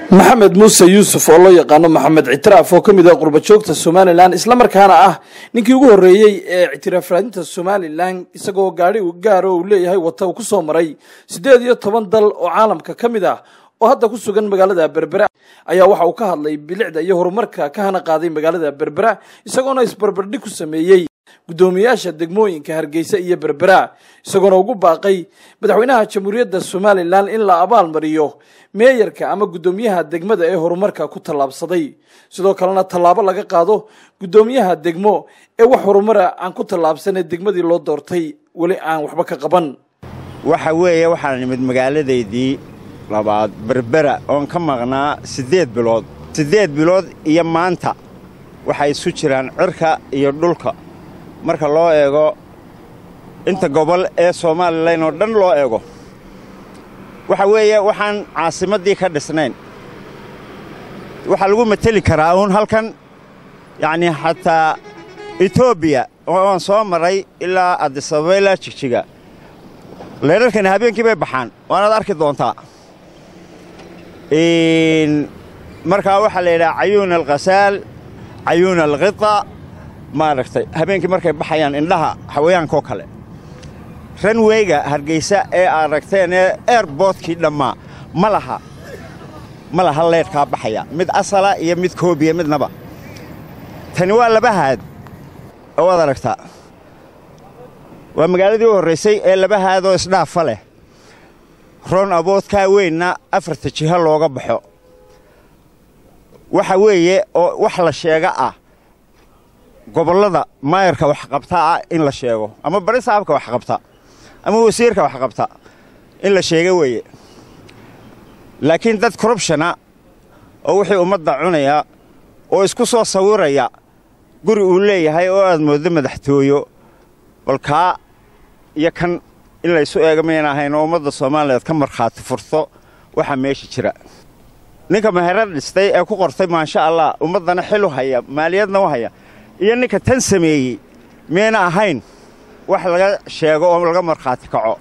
maxamed muuse yuusuf oo loo yaqaano maxamed ictiraaf oo ka mid ah qurbajoogta somalilan islamarkaana ah ninkii ugu horreeyey ee ictiraaf raadinta somalilan isagoo gaadhi gaaro uu leeyahay wata uu ku soo maray siddeed iyo toban dal oo caalamka ka mid ah oo hadda ku sugan magaalada berbera ayaa waxa uu ka hadlay bilicda iyo horumarka ka hana qaaday magaalada berbera isagoona isbarbardhig ku sameeyey guddoomiyaasha degmooyinka hargeysa iyo berbera isagoona ugu baaqay madaxweynaha jamhuuriyadda somalilan in la abaal mariyo meeyarka ama guddoomiyaha degmada ee horumarka ku tallaabsaday sidoo kalena tallaabo laga qaado guddoomiyaha degmo ee wax horumara aan ku tallaabsanee degmadii loo doortay weli aan waxba ka qaban waxa weeye waxaan nimid magaaladaydii labaad berbera oon ka maqnaa siddeed bilood siddeed bilood iyo maanta waxay isu jiraan cirka iyo dhulka marka loo eego inta gobol ee somalilan oo dhan loo eego waxa weeye waxaan caasimaddii ka dhisnayn waxaa lagu mateli karaa uun halkan yacnii xataa etoobiya ooaan soo maray ilaa adisababa ilaa jigjiga leerarkani habeenkii bay baxaan waanaad arki doontaa markaa waxaa la yidhaha cayuuna alkhasaal cayuuna alkhita maaragtay habeenkii markay baxayaan indhaha xawayaankaoo kale ranweyga hargaysa ee aad ragteen ee eerboodkii dhammaa ma laha ma laha leedhkaa baxaya mid asala iyo mid koobiya midnaba tani waa laba haad oo waad aragtaa waa magaaladii u horraysay ee laba haadoo isdhaafa leh roon aboodkaa weynna afarta jiho looga baxo waxa weeye oo wax la sheega ah gobollada maayarka waxqabta ah in la sheego ama bari saabka waxqabta ama wasiirka waxqabta in la sheega weeye laakiin dad korrubshana oo wixii ummadda cunaya oo isku soo sawiraya guri uu leeyahay oo aad mooddo madaxtooyo balkaa iyo kan in laysu eega mayna ahayn oo ummadda soomaaliyeed ka markhaati furto waxaa meesha jira ninka meherad dhistay ee ku qortay maasha allah ummaddana xil u haya maaliyadna u haya iyo ninka tan sameeyey miyayna ahayn wax laga sheego oo laga markhaati kaco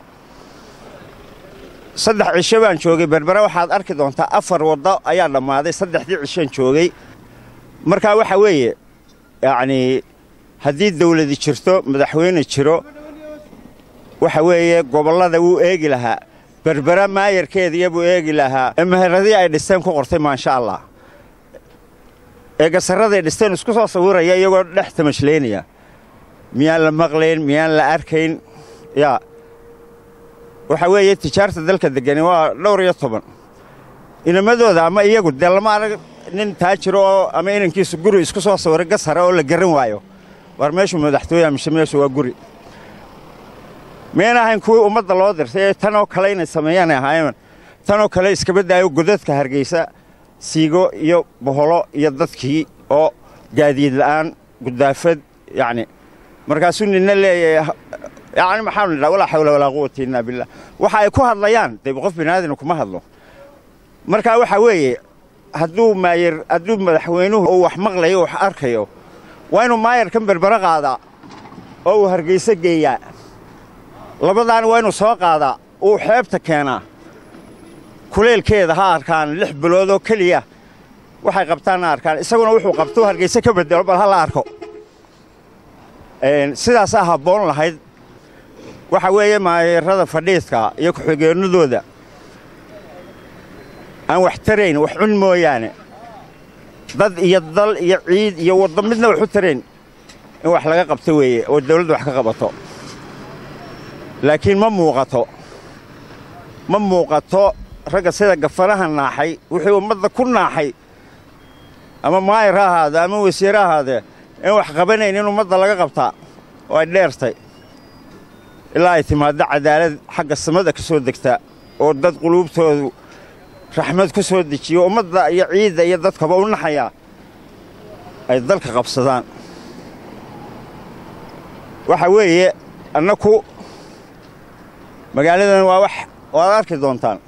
saddex cisho baan joogay berbera waxaad arki doontaa afar waddo ayaa dhammaaday saddexdii cishoan joogay markaa waxa weeye yacnii haddii dawladi jirto madaxweyne jiro waxa weeye gobollada wuu eegi lahaa berbera maayarkeediya buu eegi lahaa ee meheradii ay dhisteen ku qortay maasha allah ee gasarraday dhisteen isku soo sawiraya iyagoo dhex tamashlaynaya miyaan la maqlayn miyaan la arkayn yaa waxa weeye tijaarta dalka deggani waa dhowr iyo toban inamadooda ama iyagu dee lama arag nin taajiro oo ama inankiisu guri isku soo sawiray gasara oo la garan waayo war meeshuu madaxtooya mise meeshu waa guri miyayna ahayn kuwii ummadda loo dirtay ee tanoo kale inay sameeyaanay ahaayeen tanoo kale iskaba daayo godadka hargaysa siigo iyo boholo iyo dadkii oo gaadiid la'aan guddaafad yacni markaasuu nina leeyahay yacni maxaanu nidhaha walaa xawla walaa quwata illaa billah waxa ay ku hadlayaan dee qof binaadina kuma hadlo markaa waxaa weeye hadduu maayar hadduu madaxweynuhu uu wax maqlayo wax arkayo waa inuu maayarkan berbera qaadaa oo uu hargayso geeyaa labadaana waa inuu soo qaadaa uu xeebta keenaa kuleelkeeda ha arkaan lix bilood oo keliya waxay qabtaanna arkaan isaguna wuxuu qabtuu hargayse ka bedelo bal ha la arko sidaasaa habboon lahayd waxa weeye maayarrada fadhiidka iyo ku-xigeennadooda aan wax tarayn wax cun mooyaane dad iyo dal iyo ciid iyo waddo midna wax u tarayn in wax laga qabto weeye oo dawladdu wax ka qabato laakiin ma muuqato ma muuqato ragga sida gafanaha naaxay wuxuu ummadda ku naaxay ama maayar ha ahaadee ama wasiir ha ahaadee in wax qabanayn in ummadda laga qabtaa oo ay dheertay ilaa ay timaaddo cadaalad xagga samada ka soo degta oo dad quluubtoodu raxmad ku soo dejiyo ummadda iyo ciidda iyo dadkaba u naxayaa ay dalka qabsadaan waxa weeye annaku magaaladan waa wax waad arki doontaan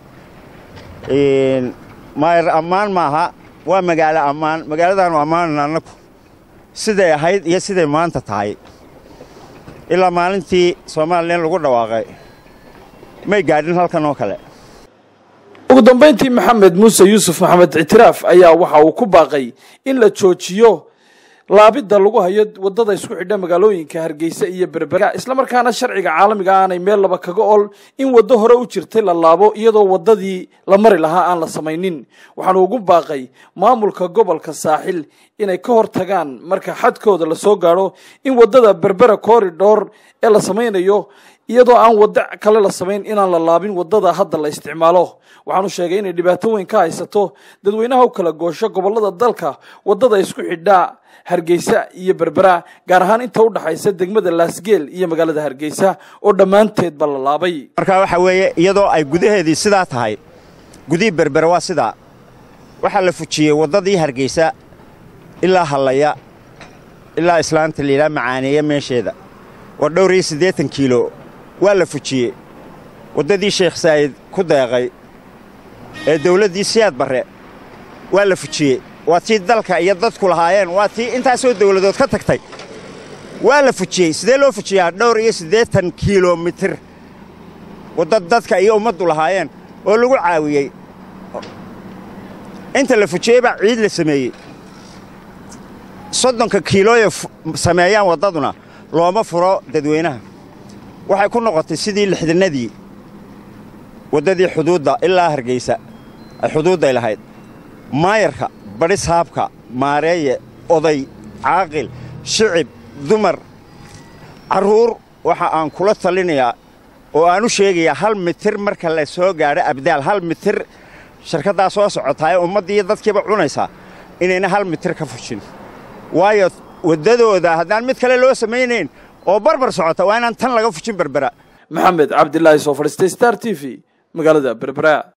maayar ammaan maaha waa magaalo ammaan magaaladaanu ammaanana annaku siday ahayd iyo siday maanta tahay ilaa maalintii soomaalilan lagu dhawaaqay may gaadhin halkan oo kale ugu dambeyntii maxamed muuse yuusuf maxamed ictiraaf ayaa waxa uu ku baaqay in la joojiyo laabidda lagu hayo wadada isku xidha magaalooyinka hargeysa iyo berbera islamarkaana sharciga caalamiga aanay meel laba kaga ol in waddo hore u jirtay la laabo iyadoo waddadii la mari lahaa aan la samaynin waxaanu ugu baaqay maamulka gobolka saaxil inay ka hor tagaan marka xadkooda lasoo gaadho in waddada berbera corridor ee la samaynayo iyadoo aan waddo kale la samayn inaan la laabin waddada hadda la isticmaalo waxaanu sheegay inay dhibaato weyn ka haysato dadweynaha u kala goosho gobollada dalka waddada isku xidhaa hargeysa iyo berbera gaar ahaan inta u dhaxaysa degmada laasgeel iyo magaalada hargeysa oo dhammaanteedba la laabay markaa waxaa weeye iyadoo ay gudaheedii sidaa tahay gudihii berbera waa sidaa waxaa la fujiyey waddadii hargeysa ilaa hallaya ilaa islaanta liilaa macaaneeya meesheeda waa dhowr iyo siddeetan kiilo waa la fujiyey waddadii sheekh saa'id ku deeqay ee dawladdii siyaad barre waa la fujiyey waa tii dalka iyo dadku lahaayeen waa tii intaasoo dawladood ka tagtay waa la fujiyey sidee loo fujiyaa dhowr iyo siddeetan kilomitir wadda dadka iyo ummaddu lahaayeen oo lagu caawiyey inta la fujiyey baa ciid la sameeyey soddonka kiilooye sameeyaan waddaduna looma furo dadweynaha waxay ku noqotay sidii lixdannadii waddadii xuduudda ilaa hargeysa ay xuduudday lahayd maayarka badhis haabka maareeye oday caaqil shicib dumar carruur waxa aan kula talinayaa oo aan u sheegayaa hal mitir marka la soo gaadho abdaal hal mitir shirkaddaa soo socotaayee ummaddiiyo dadkiiba cunaysaa inayna hal mitir ka fujin waayo waddadooda haddaan mid kale loo samaynayn oo barbar socota waa inaan tan laga fujin berbera maxamed cabdilaahi soo fadhiistay star t v magaalada berbera